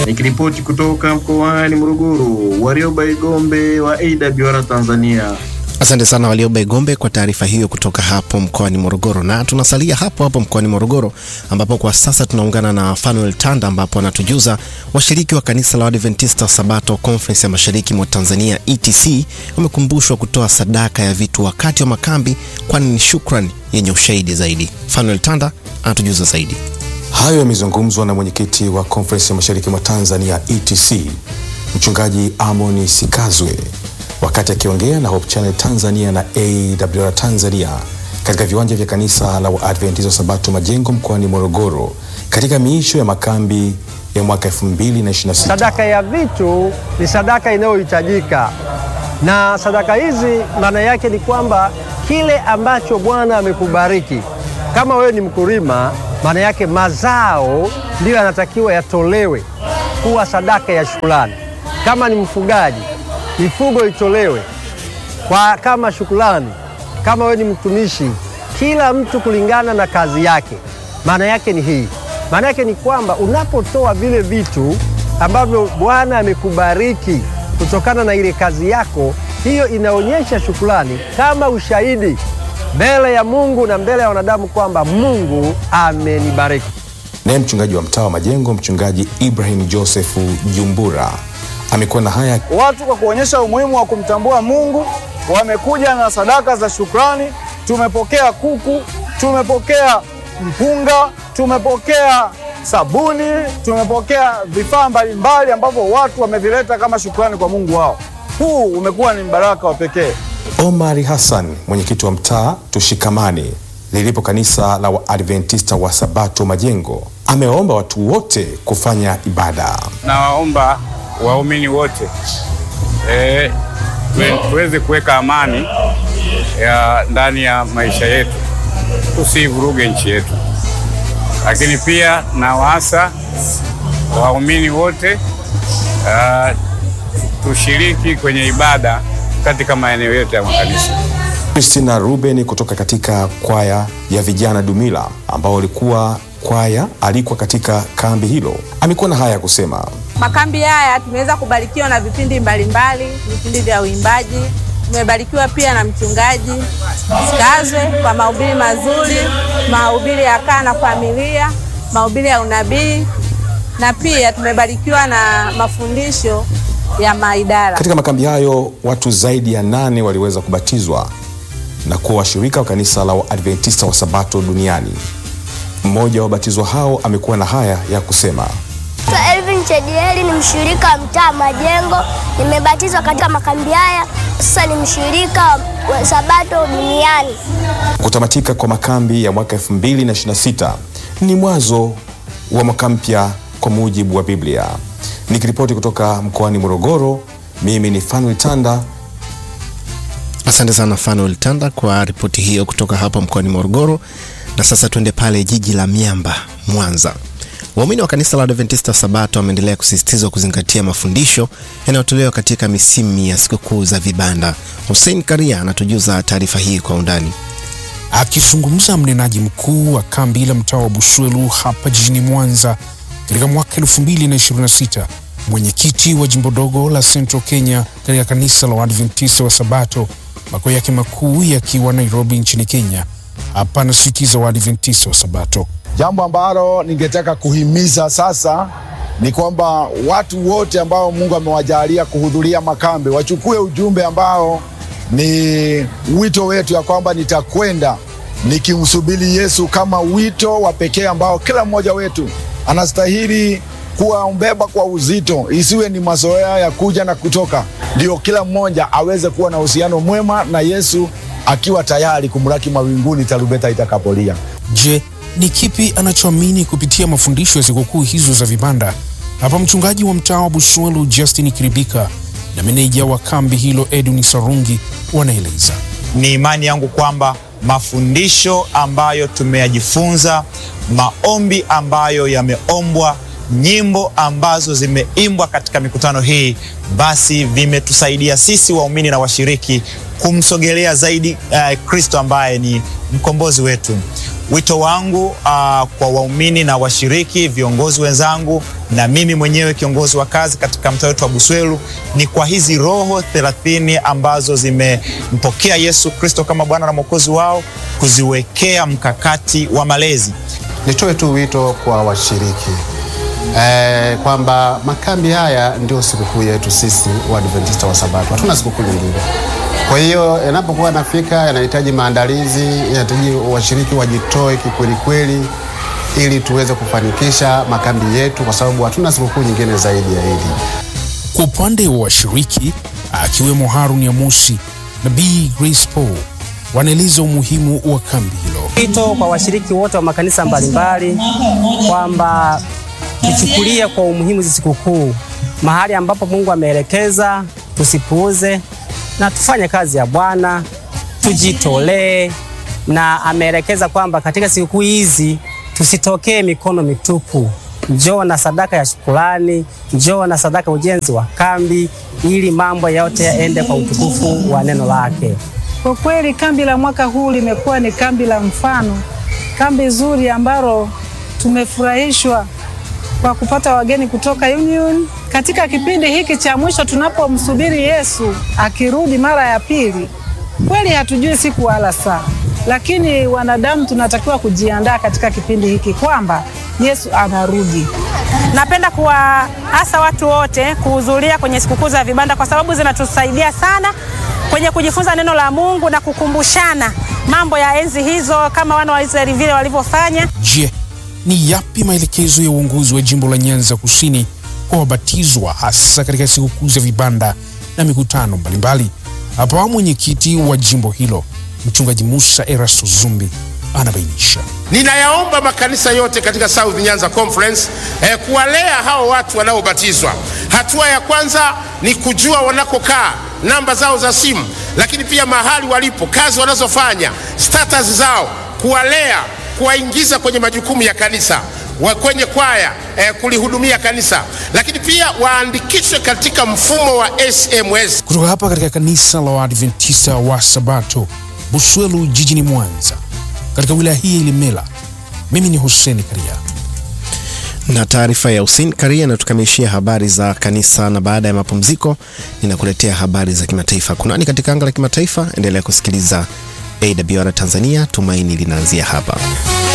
Nikiripoti kutoka mkoani Morogoro, Warioba Igombe wa AWR Tanzania. Asante sana Walioba Igombe kwa taarifa hiyo kutoka hapo mkoani Morogoro. Na tunasalia hapo hapo mkoani Morogoro, ambapo kwa sasa tunaungana na Fanuel Tanda, ambapo anatujuza washiriki wa kanisa la Adventista Sabato Conference ya mashariki mwa Tanzania ETC wamekumbushwa kutoa sadaka ya vitu wakati wa makambi, kwani ni shukrani yenye ushahidi zaidi. Fanuel Tanda anatujuza zaidi. Hayo yamezungumzwa na mwenyekiti wa Conference ya mashariki mwa Tanzania ETC, mchungaji Amoni Sikazwe wakati akiongea na Hope Channel Tanzania na AWR Tanzania katika viwanja vya kanisa la Waadventista Sabato Majengo mkoani Morogoro katika miisho ya makambi ya mwaka 2026. Sadaka ya vitu ni sadaka inayohitajika, na sadaka hizi maana yake ni kwamba kile ambacho Bwana amekubariki, kama wewe ni mkulima, maana yake mazao ndiyo yanatakiwa yatolewe kuwa sadaka ya shukrani. Kama ni mfugaji mifugo itolewe kwa kama shukrani. Kama wewe ni mtumishi, kila mtu kulingana na kazi yake. Maana yake ni hii, maana yake ni kwamba unapotoa vile vitu ambavyo Bwana amekubariki kutokana na ile kazi yako, hiyo inaonyesha shukrani kama ushahidi mbele ya Mungu na mbele ya wanadamu kwamba Mungu amenibariki. Naye mchungaji wa mtaa wa Majengo, mchungaji Ibrahim Josefu Jumbura amekuwa na haya. Watu kwa kuonyesha umuhimu wa kumtambua Mungu wamekuja na sadaka za shukrani. Tumepokea kuku, tumepokea mpunga, tumepokea sabuni, tumepokea vifaa mbalimbali ambavyo watu wamevileta kama shukrani kwa Mungu wao. Huu umekuwa ni mbaraka wa pekee. Omari Hassan, mwenyekiti wa mtaa Tushikamane lilipo kanisa la Waadventista wa Sabato Majengo, amewaomba watu wote kufanya ibada. Nawaomba waumini wote e, tuweze kuweka amani ya ndani ya maisha yetu, tusivuruge nchi yetu. Lakini pia na waasa waumini wote uh, tushiriki kwenye ibada katika maeneo yote ya makanisa. Christina Ruben kutoka katika kwaya ya vijana Dumila ambao walikuwa kwaya alikuwa katika kambi hilo amekuwa na haya ya kusema. Makambi haya tumeweza kubarikiwa na vipindi mbalimbali, vipindi vya uimbaji. Tumebarikiwa pia na mchungaji Sikazwe kwa mahubiri mazuri, mahubiri ya kaa na familia, mahubiri ya unabii, na pia tumebarikiwa na mafundisho ya maidara. Katika makambi hayo watu zaidi ya nane waliweza kubatizwa na kuwa washirika wa kanisa la Waadventista wa Sabato duniani. Mmoja wa wabatizwa hao amekuwa na haya ya kusema. Elvin Chedieli ni mshirika wa mtaa Majengo. Nimebatizwa katika makambi haya, sasa ni mshirika wa Sabato duniani. Kutamatika kwa makambi ya mwaka 2026 ni mwanzo wa mwaka mpya kwa mujibu wa Biblia. Nikiripoti kutoka mkoani Morogoro, mimi ni Fanuel Tanda. Asante sana Fanuel Tanda kwa ripoti hiyo kutoka hapa mkoani Morogoro. Na sasa tuende pale jiji la miamba Mwanza. Waumini wa kanisa la Adventista Sabato wameendelea kusisitizwa kuzingatia mafundisho yanayotolewa katika misimu ya sikukuu za vibanda. Hussein Karia anatujuza taarifa hii kwa undani. Akizungumza mnenaji mkuu wa kambi la mtaa wa Bushwelu hapa jijini Mwanza katika mwaka 2026, mwenyekiti wa jimbo dogo la Central Kenya katika kanisa la Waadventista wa Sabato makao yake makuu yakiwa Nairobi nchini Kenya, hapa anasisitiza Waadventista wa Sabato Jambo ambalo ningetaka kuhimiza sasa ni kwamba watu wote ambao Mungu amewajalia kuhudhuria makambi wachukue ujumbe ambao ni wito wetu, ya kwamba nitakwenda nikimsubiri Yesu kama wito wa pekee ambao kila mmoja wetu anastahili kuwaumbeba kwa uzito, isiwe ni mazoea ya kuja na kutoka, ndio kila mmoja aweze kuwa na uhusiano mwema na Yesu akiwa tayari kumlaki mawinguni tarumbeta itakapolia. Je, ni kipi anachoamini kupitia mafundisho ya sikukuu hizo za vibanda? Hapa mchungaji wa mtaa wa Bushwelu Justin Kiribika na meneja wa kambi hilo Edwin Sarungi wanaeleza. Ni imani yangu kwamba mafundisho ambayo tumeyajifunza, maombi ambayo yameombwa, nyimbo ambazo zimeimbwa katika mikutano hii, basi vimetusaidia sisi waumini na washiriki kumsogelea zaidi uh, Kristo ambaye ni mkombozi wetu. Wito wangu uh, kwa waumini na washiriki, viongozi wenzangu na mimi mwenyewe kiongozi wa kazi katika mtaa wetu wa Buswelu ni kwa hizi roho thelathini ambazo zimempokea Yesu Kristo kama Bwana na Mwokozi wao kuziwekea mkakati wa malezi. Nitoe tu wito kwa washiriki e, kwamba makambi haya ndio sikukuu yetu sisi Waadventista wa Sabato, hatuna sikukuu nyingine. Kwa hiyo yanapokuwa yanafika, yanahitaji maandalizi, yanahitaji washiriki wajitoe kikwelikweli, ili tuweze kufanikisha makambi yetu, kwa sababu hatuna sikukuu nyingine zaidi ya hili. Kwa upande wa washiriki akiwemo Harun Yamusi na B Grace Paul wanaeleza umuhimu wa kambi hilo. Wito kwa washiriki wote wa makanisa mbalimbali kwamba tuchukulie kwa umuhimu hizi sikukuu, mahali ambapo Mungu ameelekeza, tusipuuze na tufanye kazi ya Bwana, tujitolee, na ameelekeza kwamba katika sikukuu hizi tusitokee mikono mitupu. Njoo na sadaka ya shukrani, njoo na sadaka ujenzi wa kambi, ili mambo yote yaende kwa utukufu wa neno lake. Kwa kweli kambi la mwaka huu limekuwa ni kambi la mfano, kambi zuri ambalo tumefurahishwa kwa kupata wageni kutoka Union katika kipindi hiki cha mwisho tunapomsubiri Yesu akirudi mara ya pili. Kweli hatujui siku wala saa, lakini wanadamu tunatakiwa kujiandaa katika kipindi hiki kwamba Yesu anarudi. Napenda kuwaasa watu wote kuhudhuria kwenye sikukuu za vibanda kwa sababu zinatusaidia sana kwenye kujifunza neno la Mungu na kukumbushana mambo ya enzi hizo kama wana wa Israeli vile walivyofanya. Je, ni yapi maelekezo ya uongozi wa jimbo la Nyanza Kusini kwa wabatizwa hasa katika sikukuu za vibanda na mikutano mbalimbali? Hapa mwenyekiti wa jimbo hilo Mchungaji Musa Erasto Zumbi anabainisha. Ninayaomba makanisa yote katika South Nyanza Conference eh, kuwalea hao watu wanaobatizwa. Hatua ya kwanza ni kujua wanakokaa, namba zao za simu, lakini pia mahali walipo, kazi wanazofanya, status zao, kuwalea, kuwaingiza kwenye majukumu ya kanisa wa kwenye kwaya eh, kulihudumia kanisa, lakini pia waandikishwe katika mfumo wa SMS. Kutoka hapa katika kanisa la Waadventista wa Sabato Buswelu jijini Mwanza katika wilaya hii ya Ilemela, mimi ni Hussein Karia. Na taarifa ya Hussein Karia inatukamilishia habari za kanisa, na baada ya mapumziko ninakuletea habari za kimataifa. Kunani katika anga la kimataifa? Endelea kusikiliza AWR Tanzania, tumaini linaanzia hapa.